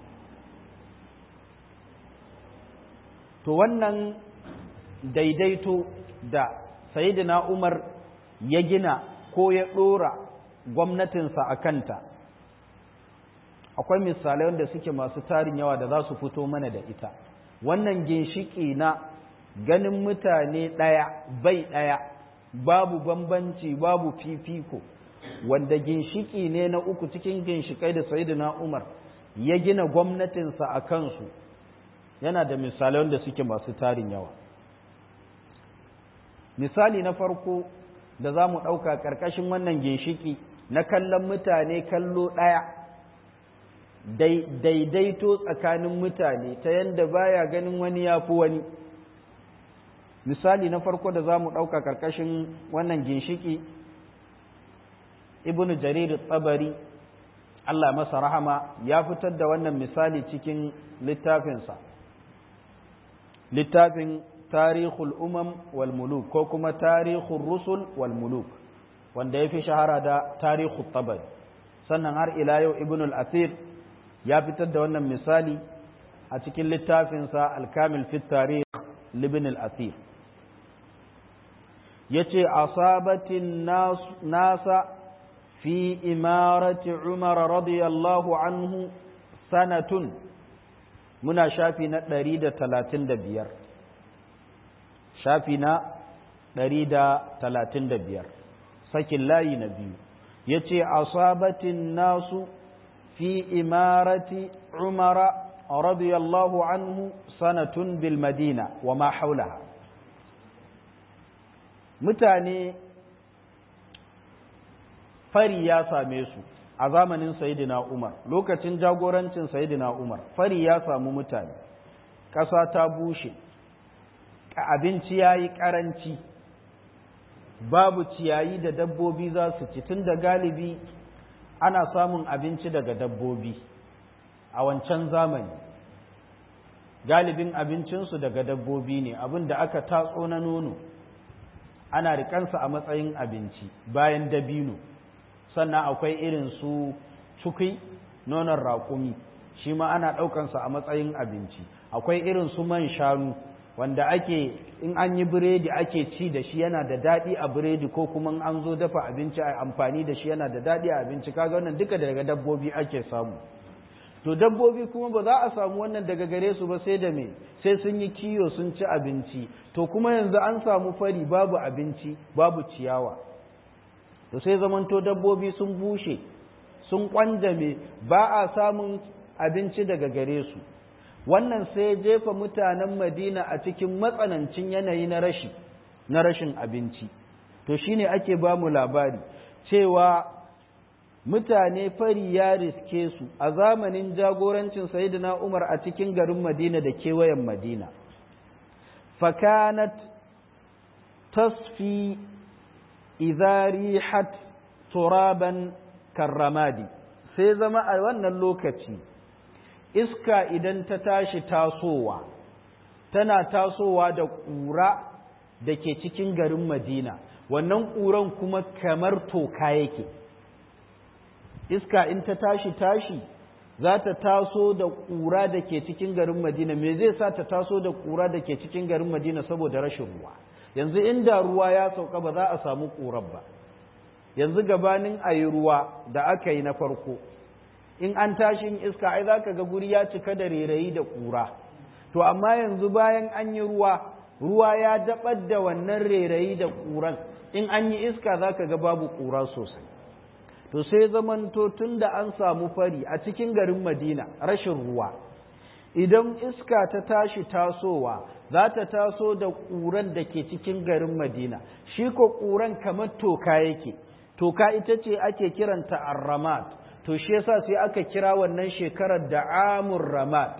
to wannan daidaito da sayidina umar ya gina ko ya ɗora gwamnatinsa a kanta akwai misalai wanda suke masu tarin yawa da za su fito mana da ita wannan ginshiki na ganin mutane ɗaya bai ɗaya babu bambanci babu fifiko wanda ginshiki ne na uku cikin ginshikai da sayidina umar ya gina gwamnatinsa a kansu yana da misalai wanda suke masu tarin yawa misali na farko da za mu ɗauka ƙarƙashin wannan ginshiki na kallon mutane kallo ɗaya daidaito tsakanin mutane ta yadda baya ganin wani ya fi wani misali na farko da za mu ɗauka ƙarƙashin wannan ginshiki ibnu jarir tsabari Allah masa rahama ya fitar da wannan misali cikin littafinsa littafin tarihul umam wal muluk ko kuma tarihul rusul wal muluk wanda ya fi shahara da tarihul tabari sannan har ila yau ibn al-asir ya fitar da wannan misali a cikin littafinsa al-kamil fi tarih libin al-asir yace asabatin nasa fi imarati umar radiyallahu anhu sanatun muna shafi na ɗari da talatin da biyar shafi na ɗari da talatin da biyar sakin layi na biyu ya ce asabatin nasu fi imarati umara radiyallahu anhu sanatun bil madina wa ma haulaha mutane fari ya same su a zamanin sayidina umar lokacin jagorancin sayidina umar fari ya samu mutane ƙasa ta bushe abinci ya yi ƙaranci babu ciyayi da dabbobi za su ci tun da galibi ana samun abinci daga dabbobi a wancan zamani galibin abincinsu daga dabbobi ne abin da aka tatso na nono ana rikansa a matsayin abinci bayan dabino sannan akwai irin su cukui nonon raƙumi shi ma ana ɗaukansa a matsayin abinci akwai irin su man shanu wanda ake in an yi biredi ake ci da shi yana da daɗi a biredi ko kuma an zo dafa abinci a amfani da shi yana da daɗi a abinci kaga wannan duka daga dabbobi ake samu to dabbobi kuma ba za a samu wannan daga gare su ba sai da me sai sun yi kiyo sun ci abinci to kuma yanzu an samu fari babu abinci babu ciyawa to sai zamanto dabbobi sun bushe sun kwanjame ba a samun abinci daga gare su wannan sai jefa mutanen madina a cikin matsanancin yanayi na rashi na rashin abinci to shine ake ba mu labari cewa mutane fari ya riske su a zamanin jagorancin sayyidina umar a cikin garin madina da kewayen madina fakanat tasfi idza rihat turaban karramadi sai zama a wannan lokaci iska idan ta tashi tasowa tana tasowa da ƙura da ke cikin garin madina wannan ƙuran kuma kamar toka yake iska in ta tashi tashi za ta taso da ƙura da ke cikin garin madina me zai sa ta taso da ƙura da ke cikin garin madina saboda rashin ruwa yanzu inda ruwa ya sauka ba za a samu ƙurar ba yanzu gabanin a yi ruwa da aka yi na farko in an tashi in iska ai za ka ga guri ya cika da rerayi da ƙura to amma yanzu bayan an yi ruwa ruwa ya daɓar da wannan rerayi da ƙuran in an yi iska za ka ga babu ƙura sosai to sai zamanto tun da an samu fari a cikin garin madina rashin ruwa idan iska ta tashi tasowa za ta taso da ƙuran da ke cikin garin madina shi ko ƙuran kamar toka yake toka ita ce ake kiranta arramat to shi yasa sai aka kira wannan shekarar da amur ramat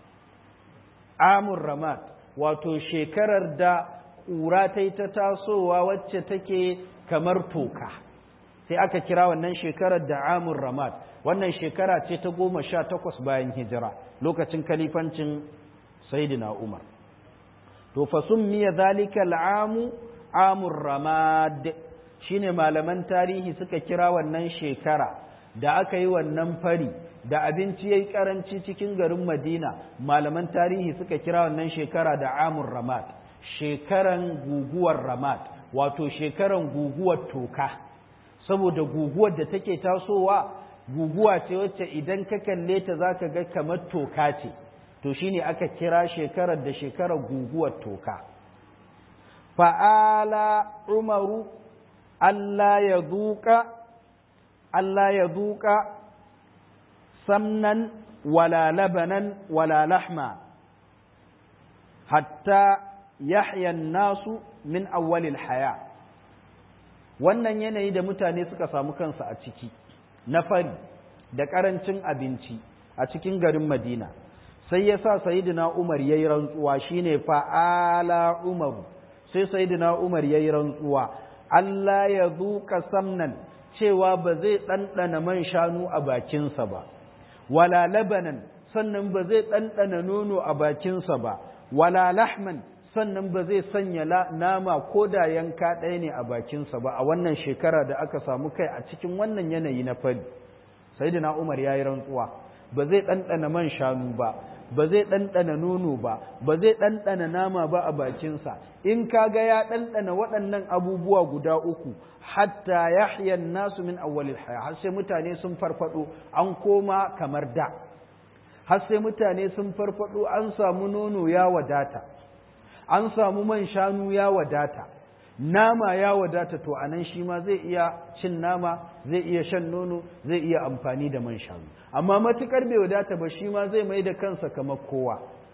amur ramat wato shekarar da ƙura ta yi ta tasowa wacce take kamar toka sai aka kira wannan shekarar da amur ramat wannan shekara ce ta goma sha takwas bayan hijira lokacin kalifancin saidina umar to fasun miya zalika al'amu amur ramad shine malaman tarihi suka kira wannan shekara da aka yi wannan fari da abinci ya yi karanci cikin garin madina malaman tarihi suka kira wannan shekara da amur ramad shekaran guguwar ramad wato shekaran guguwar toka saboda guguwar da take tasowa guguwa ce wacce idan ka kalle ta za ka ga kamar toka ce to shine aka kira shekarar da shekarar guguwar toka fa'ala umaru Allah ya duka Allah ya duka samnan wala labanan wala lahma hatta yahya nasu min awwalil haya wannan yanayi da mutane suka samu kansu a ciki na fari da ƙarancin abinci a cikin garin madina sai ya sa sayidina umar ya yi rantsuwa shine fa'ala umaru sai sayidina umar ya yi rantsuwa Allah ya zuƙa samnan cewa ba zai ɗanɗana man shanu a bakinsa ba wala labanan sannan ba zai ɗanɗana nono a bakinsa ba wala lahman sannan ba zai sanya nama ko da yanka ɗaya ne a bakinsa ba a wannan shekara da aka samu kai a cikin wannan yanayi na fari sayidina umar ya yi rantsuwa ba zai ɗanɗana man shanu ba ba zai ɗanɗana nono ba ba zai ɗanɗana nama ba a bakinsa in kaga ya ɗanɗana waɗannan abubuwa guda uku hatta yahya nasu min awwalil haya har sai mutane sun farfado an koma kamar da har sai mutane sun farfado an samu nono ya wadata an samu man shanu ya wadata nama ya wadata to anan shi ma zai iya cin nama zai iya shan nono zai iya amfani da man shanu amma matukar bai wadata ba shi ma zai mai da kansa kamar kowa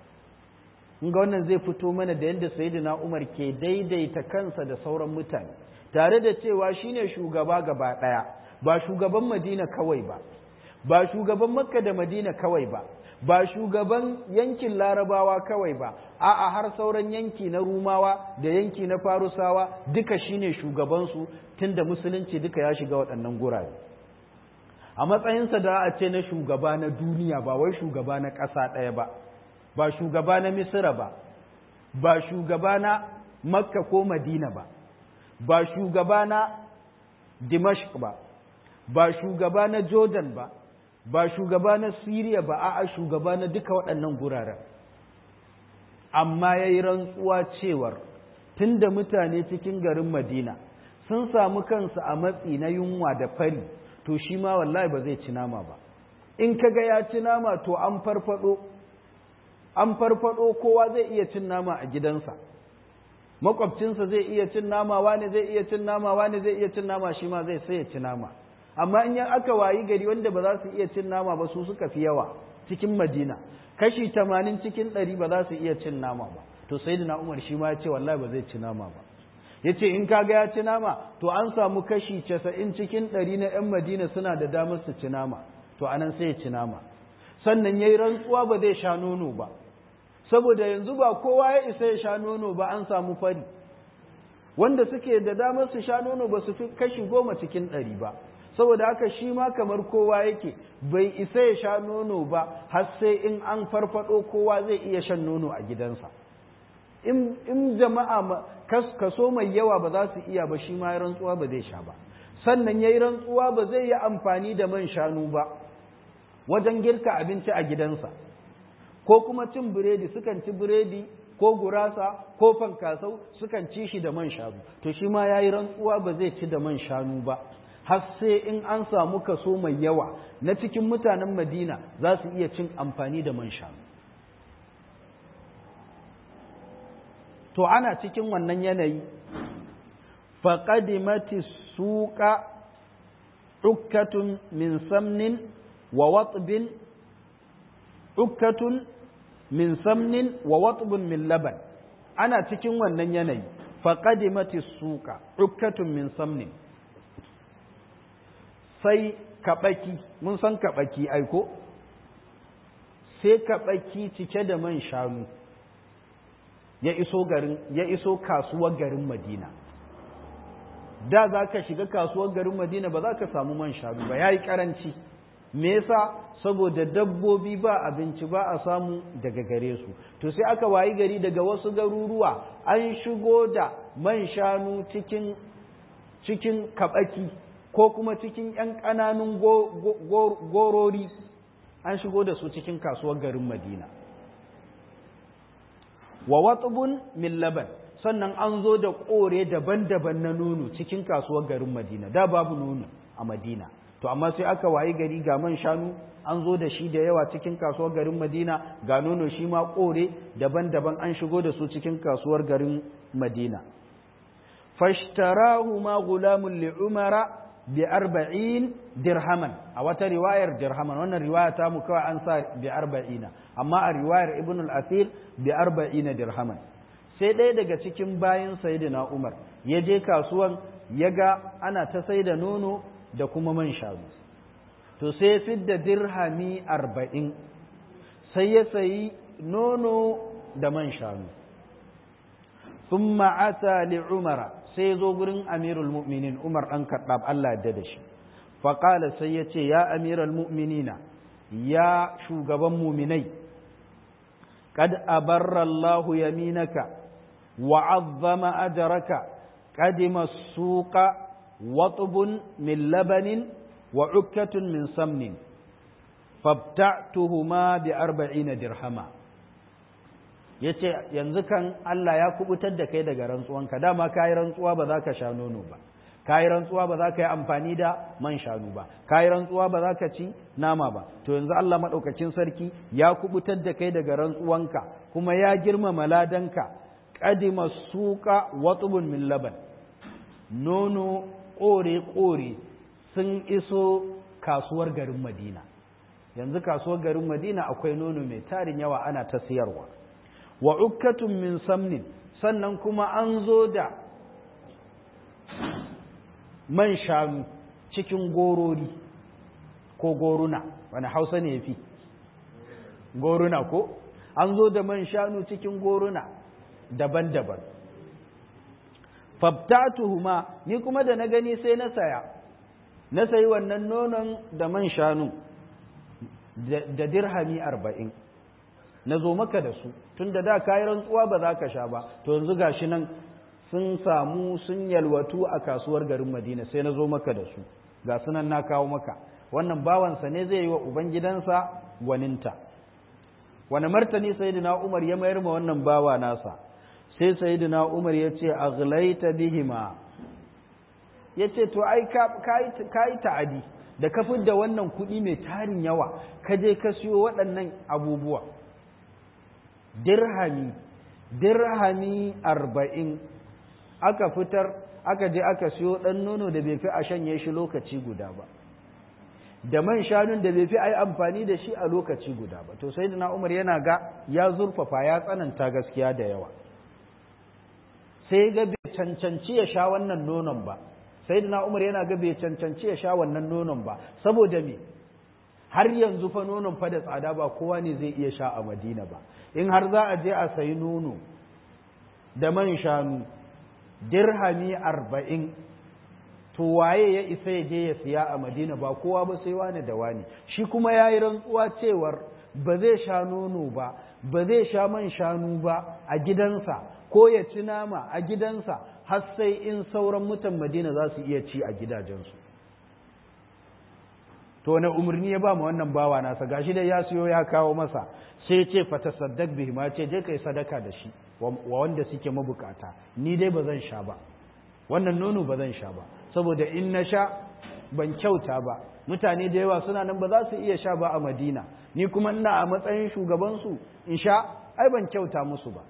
ga wannan zai fito mana da yadda sayyidina Umar ke daidaita kansa da sauran mutane tare da cewa shine shugaba gaba daya ba shugaban Madina kawai ba ba shugaban Makka da Madina kawai ba ba shugaban yankin Larabawa kawai ba a'a har sauran yanki na Rumawa da yanki na Farusawa duka shine shugabansu tunda musulunci duka ya shiga waɗannan gurare a matsayinsa da a ce na shugaba na duniya ba wai shugaba na ƙasa ɗaya ba ba shugaba na misira ba ba shugaba na makka ko madina ba ba shugaba na dimashq ba ba shugaba na jordan ba ba shugaba na siriya ba a'a shugaba na duka waɗannan guraren amma ya yi rantsuwa cewar tun da mutane cikin garin madina sun samu kansu a matsi na yunwa da fari to shi ma wallahi ba zai ci nama ba in kaga ya ci nama to an farfado an farfado kowa zai iya cin nama a gidansa makwabcinsa zai iya cin nama wani zai iya cin nama wani zai iya cin nama shi ma zai sai ya ci nama amma in yan aka wayi gari wanda ba za su iya cin nama ba su suka fi yawa cikin madina kashi tamanin cikin ɗari ba za su iya cin nama ba to sai da umar shi ma ya ce wallahi ba zai ci nama ba ya ce in kaga ya ci nama to an samu kashi casa'in cikin ɗari na 'yan madina suna da damar su ci nama to anan sai ya ci nama sannan ya yi rantsuwa ba zai sha nono ba saboda yanzu ba kowa ya isa ya sha nono ba an samu fari wanda suke da damar su sha nono ba su fi kashi goma cikin ɗari ba saboda haka shi ma kamar kowa yake bai isa ya sha nono ba har sai in an farfado kowa zai iya shan nono a gidansa in jama'a kaso mai yawa ba za su iya ba shi ma rantsuwa ba zai sha ba sannan ya yi rantsuwa ba zai yi amfani da man shanu ba wajen girka abinci a gidansa ko kuma cin biredi sukan ci biredi ko gurasa ko fankasau sukan ci shi da man shanu to shi ma ya yi rantsuwa ba zai ci da man shanu ba har sai in an samu kaso mai yawa na cikin mutanen madina za su iya cin amfani da man shanu to ana cikin wannan yanayi faƙadimati suƙa ukkatun min samnin wa watbin ukkatun min samnin wa watbin min laban ana cikin wannan yanayi faƙadimati suƙa ukkatun min samnin sai kaɓaki mun san kaɓaki aiko sai kaɓaki cike da man shanu ya iso garin ya iso kasuwar garin Madina da za ka shiga kasuwar garin Madina ba za ka samu man shanu ba yayi karanci me yasa saboda dabbobi ba abinci ba a samu daga gare su to sai aka wayi gari daga wasu garuruwa an shigo da man shanu cikin cikin kabaki ko kuma cikin ‘yan ƙananun gorori an shigo da su cikin kasuwar garin Madina. Wa watubun min laban sannan an zo da ƙore daban-daban na nono cikin kasuwar garin Madina, da babu nono a Madina. To, amma sai aka wayi gari ga man shanu an zo da shi da yawa cikin kasuwar garin Madina, ga nono shi ma ƙore daban-daban an shigo da su cikin kasuwar garin Madina. Fashtarahu ma gulamun li'umara bi arba'in dirhaman a wata riwayar dirhaman wannan riwaya ta mu kawai an sa bi arba'ina amma a riwayar ibn al-asir bi arba'ina dirhaman sai ɗaya daga cikin bayan sayyidina umar ya je kasuwan ya ga ana ta sai da nono da kuma man shanu to sai ya fidda dirhami arba'in sai ya sayi nono da man shanu sun ma'ata li umara sai ya zo gurin amirul mu'minin umar ɗan kaɗab Allah da da shi faƙala sai ya ce ya amiral mu'minina ya shugaban muminai kad abarra Allahu yaminaka wa azzama ajraka qadima suqa watbun min labanin wa ukkatun min samnin fabta'tuhuma bi arba'ina dirhama yace yanzu kan Allah ya kubutar da kai daga rantsuwanka dama kai rantsuwa ba za ka sha nono ba kayi rantsuwa ba za ka yi amfani da man shanu ba kayi rantsuwa ba za ka ci nama ba to yanzu Allah maɗaukacin sarki ya kubutar da kai daga rantsuwanka kuma ya girmama ladanka qadima suqa watubun min laban nono ƙore ƙore sun iso kasuwar garin Madina yanzu kasuwar garin Madina akwai nono mai tarin yawa ana ta siyarwa wa ukkatun min samnin sannan kuma an zo da man shanu cikin gorori ko goruna wani hausa ne fi goruna ko an zo da man shanu cikin goruna daban-daban fabtatuhuma ni kuma da na gani sai na saya na sayi wannan nonon da man shanu da dirhami arba'in na zo maka da su tun da da kayi rantsuwa ba za ka sha ba to yanzu gashi nan sun samu sun yalwatu a kasuwar garin madina sai na zo maka da su ga sunan na kawo maka wannan bawansa ne zai yi wa ubangidansa gwaninta wani martani sayyidina umar ya mayar ma wannan bawa nasa sai sayyidina umar ya ce aghlaita bihima ya ce to ai ka yi ta'adi da ka da wannan kuɗi mai tarin yawa ka je ka siyo waɗannan abubuwa dirhami dirhami arba'in aka fitar aka je aka siyo ɗan nono da bai fi a shanye shi lokaci guda ba da man shanun da bai fi a yi amfani da shi a lokaci guda ba to sai na umar yana ga ya zurfafa ya tsananta gaskiya da yawa sai ga bai cancanci ya sha wannan nonon ba sai na umar yana ga bai cancanci ya sha wannan nonon ba saboda me har yanzu fa nonon fa da tsada ba kowa ne zai iya sha a madina ba in har za a je a sayi nono da man shanu dirhami arba'in to waye ya isa ya je ya siya a madina ba kowa ba sai wani da wani shi kuma ya yi rantsuwa cewar ba zai sha nono ba ba zai sha man shanu ba a gidansa ko ya ci nama a gidansa har sai in sauran mutan madina za su iya ci a gidajensu to wani umarni ya ba mu wannan bawa nasa gashi dai ya siyo ya kawo masa sai ce fata saddak bihi ma ce je kai sadaka da shi wa wanda suke mabukata ni dai ba zan sha ba wannan nono ba zan sha ba saboda in na sha ban kyauta ba mutane da yawa suna nan ba za su iya sha ba a madina ni kuma ina a matsayin shugabansu in sha ai ban kyauta musu ba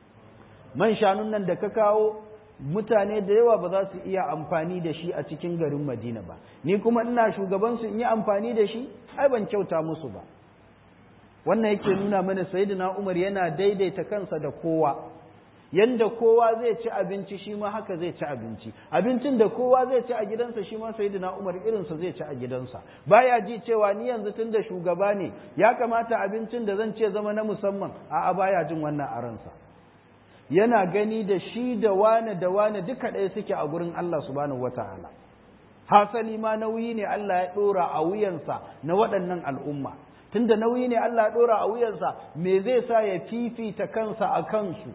man shanun nan da ka kawo mutane da yawa ba za su iya amfani da shi a cikin garin madina ba ni kuma ina shugabansu in yi amfani da shi ai ban kyauta musu ba wannan yake nuna mana sayyidina umar yana daidaita kansa da kowa yanda kowa zai ci abinci shi ma haka zai ci abinci abincin da kowa zai ci a gidansa shi ma sayyidina umar irinsa zai ci a gidansa baya ji cewa ni yanzu tun da shugaba ne ya kamata abincin da zan ce zama na musamman a'a baya jin wannan a ransa yana gani da shi da wane da wane duka ɗaya suke a gurin Allah subhanahu wata'ala hasali ma nauyi ne Allah ya ɗora a wuyansa na waɗannan al'umma tunda nauyi ne Allah ya ɗora a wuyansa me zai sa ya fifita kansa a kansu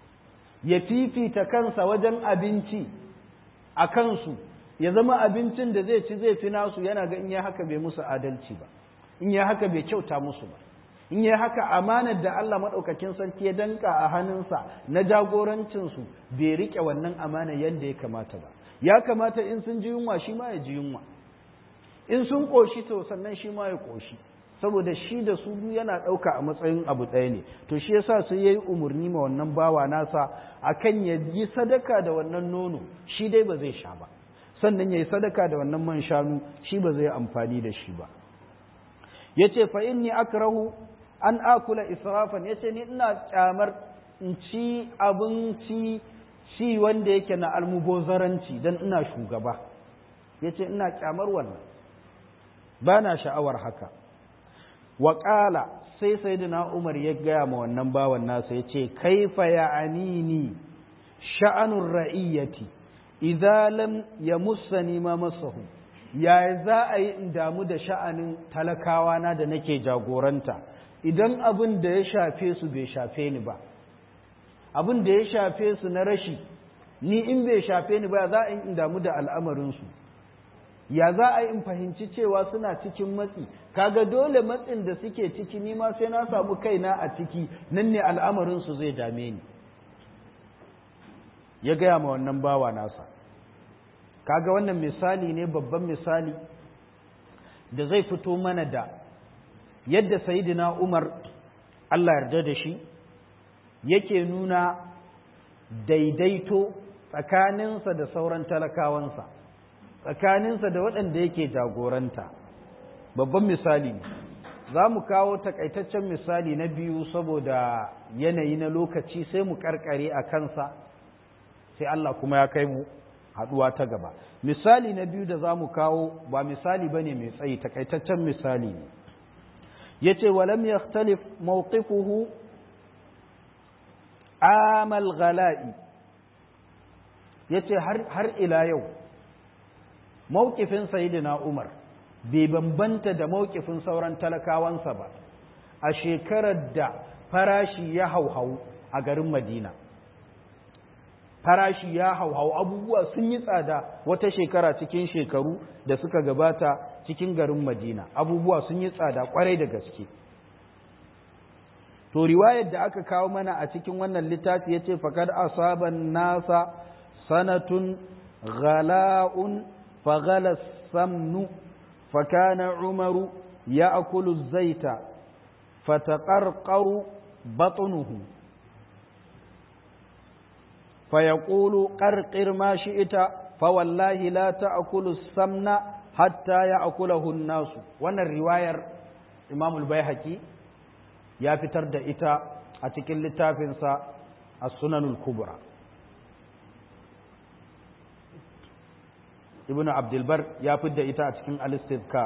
ya fifita kansa wajen abinci a kansu ya zama abincin da zai ci zai fi nasu yana ga in ya haka bai musu adalci ba in ya haka bai kyauta musu ba in ya haka amanar da Allah maɗaukakin sarki ya danka a hannunsa na jagorancinsu bai riƙe wannan amanar yadda ya kamata ba ya kamata in sun ji yunwa shi ma ya ji yunwa in sun ƙoshi to sannan shi ma ya ƙoshi saboda shi da su yana ɗauka a matsayin abu ɗaya ne to shi yasa sai ya yi umarni ma wannan bawa nasa akan ya yi sadaka da wannan nono shi dai ba zai sha ba sannan ya yi sadaka da wannan man shanu shi ba zai amfani da shi ba ya ce fa inni akrahu an akula israfan ya ce ni ina kyamar in ci abinci ci wanda yake na almubozaranci don ina shugaba ya ce ina kyamar wannan ba na sha'awar haka wa ƙala sai sayyidina umar ya gaya ma wannan bawan nasa ya ce kaifa ya anini sha'anun ra'iyyati idza lam yamussani ma masahu yaya za a yi in damu da sha'anin talakawa na da nake jagoranta idan abin da ya shafe su bai shafe ni ba abin da ya shafe su na rashi ni in bai shafe ni ba za a yi in damu da al'amarinsu ya za a yi in fahimci cewa suna cikin matsi kaga dole matsin da suke ciki ni ma sai na samu kaina a ciki nan ne al'amarinsu zai dame ni ya gaya ma wannan bawa nasa kaga wannan misali ne babban misali da zai fito mana da yadda sayidina umar Allah yarda da shi yake nuna daidaito tsakaninsa da sauran talakawansa tsakaninsa da waɗanda yake jagoranta babban misali ne za mu kawo takaitaccen misali na biyu saboda yanayi na lokaci sai mu karkare a kansa sai Allah kuma ya kai mu haɗuwa ta gaba misali na biyu da za mu kawo ba misali ba ne mai tsayi takaitaccen misali ne ya ce walam ya mawqifuhu amal gala'i ya ce har ila yau mawkifin sayidina umar bai bambanta da mawkifin sauran talakawansa ba a shekarar da farashi ya hauhau a garin madina farashi ya hauhau abubuwa sun yi tsada wata shekara cikin shekaru da suka gabata cikin garin madina abubuwa sun yi tsada kwarai da gaske to riwayar da aka kawo mana a cikin wannan littafi ya ce fakad asaban nasa sanatun ghala'un faghala samnu fakana umaru ya akulu zaita fataqarqaru batnuhu فيقول قرقر ما شئت فوالله لا تأكل السمن حتى يأكله الناس وانا الرواية إمام البيهقي يا فتر دا إتا أتكل لتافنسا السنن الكبرى ابن عبد البر يا فد إتا أتكل الاستذكار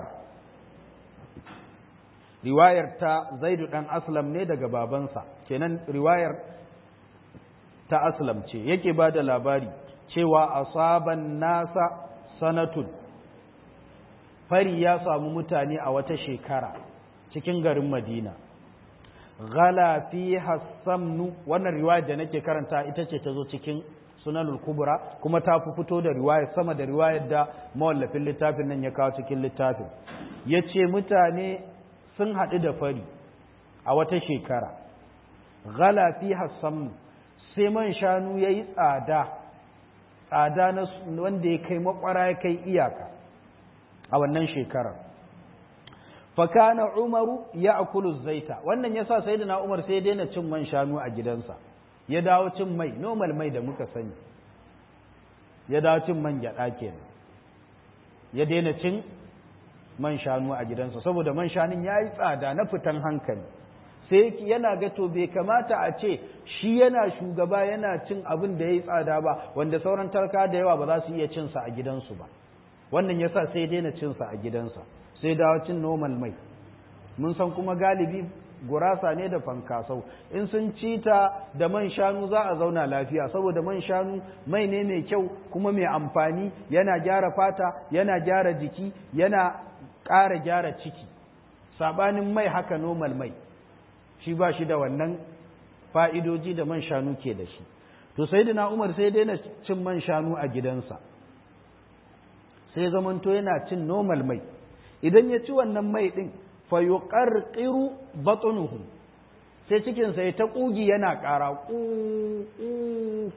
riwayar ta zaidu dan aslam ne daga babansa kenan riwayar ta aslam ce yake ba da labari cewa asaban nasa sanatun fari ya samu mutane a wata shekara cikin garin madina ghala fi hassamnu wannan riwayar da nake karanta ita ce ta zo cikin sunanul kubra kuma ta fi fito da riwayar sama da riwayar da mawallafin littafin nan ya kawo cikin littafin ya ce mutane sun haɗu da fari a wata shekara ghala fi hassamnu sai man shanu ya yi tsada tsada na wanda ya kai makwara ya kai iyaka a wannan shekarar fakana umaru ya akulu zaita wannan ya sa sai na umar sai daina cin man shanu a gidansa ya dawo cin mai normal mai da muka sani ya dawo cin man gyaɗa kenan ya daina cin man shanu a gidansa saboda man shanun ya yi tsada na fitan hankali sai yana ga to bai kamata a ce shi yana shugaba yana cin abin da ya yi tsada ba wanda sauran tarka da yawa ba za su iya cinsa a gidansu ba wannan yasa sai daina cinsa a gidansa sai dawo cin normal mai mun san kuma galibi gurasa ne da fankasau in sun ci ta da man shanu za a zauna lafiya saboda man shanu mai ne mai kyau kuma mai amfani yana gyara fata yana gyara jiki yana ƙara gyara ciki sabanin mai haka normal mai shi ba shi da wannan fa'idoji da man shanu ke da shi to sai da umar sai daina cin man shanu a gidansa sai zamanto yana cin normal mai idan ya ci wannan mai ɗin fa yuqarqiru batnuhu sai cikinsa ya ta ƙugi yana ƙara ƙu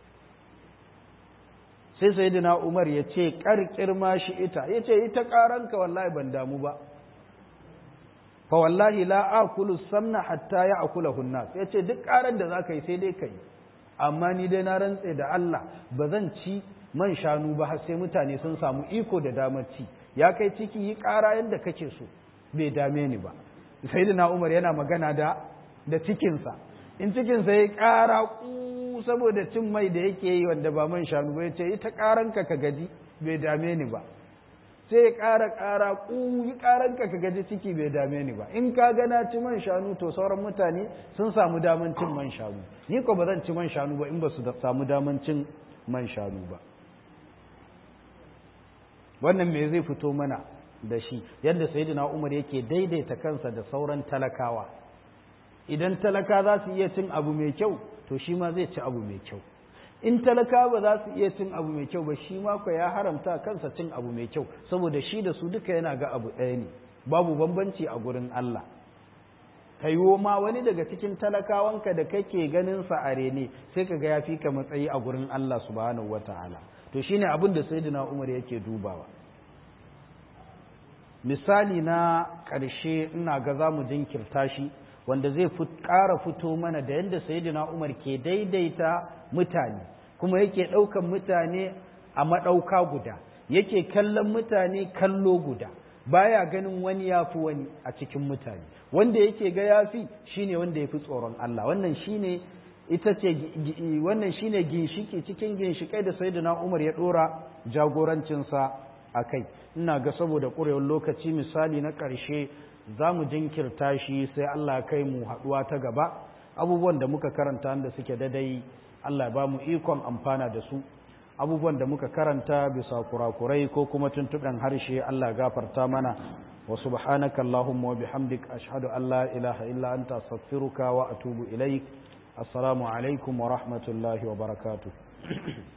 sai sayyidina umar ya ce ƙarƙir ma shi ita ya ce ita ƙaranka wallahi ban damu ba fa wallahi la akulu samna hatta ya akula hunnas ya ce duk ƙarar da za ka yi sai dai ka yi amma ni dai na rantse da Allah ba zan ci man shanu ba har sai mutane sun samu iko da damar ci ya kai ciki yi ƙara yadda kake so bai dame ni ba sai da umar yana magana da da cikinsa in cikinsa ya ƙara ku saboda cin mai da yake yi wanda ba man shanu ba ya ce ita ƙaranka ka gaji bai dame ni ba sai ya ƙara ƙara ƙuyi ƙaranka ka gaji ciki bai dame ni ba in ka gana ci man shanu to sauran mutane sun samu daman cin man shanu ni ko ba zan ci man shanu ba in ba su samu daman cin man shanu ba wannan me zai fito mana da shi yadda sayyidina umar yake daidaita kansa da sauran talakawa idan talaka za su iya cin abu mai kyau to shi ma zai ci abu mai kyau in talaka ba za su iya cin abu mai kyau ba shi ma ya haramta kansa cin abu mai kyau saboda shi da su duka yana ga abu ɗaya ne babu bambanci a gurin Allah kaiwo ma wani daga cikin talakawanka da kake ganin sa a rene sai ka ga ya fi ka matsayi a gurin Allah subhanahu wataala to shine abin da sayyidina Umar yake dubawa misali na ƙarshe ina ga za mu jinkirta shi wanda zai ƙara fito mana da yadda sayyidina Umar ke daidaita mutane kuma yake ɗaukan mutane a maɗauka guda yake kallon mutane kallo guda baya ganin wani ya fi wani a cikin mutane wanda yake ga ya fi shine wanda ya fi tsoron Allah wannan shine ita ce wannan shine ginshiki cikin ginshikai da sayyidina Umar ya ɗora jagorancinsa a kai ina ga saboda ƙurewar lokaci misali na ƙarshe za mu jinkirta shi sai Allah kai mu haɗuwa ta gaba abubuwan da muka karanta da suke dadai Allah ba mu ikon amfana da su abubuwan da muka karanta bisa kurakurai ko kuma tuntuɓen harshe Allah gafarta mana wa subhanaka Allahumma wa bihamdik ashhadu an la ilaha illa anta astaghfiruka wa atubu ilaik assalamu alaikum wa rahmatullahi wa barakatuh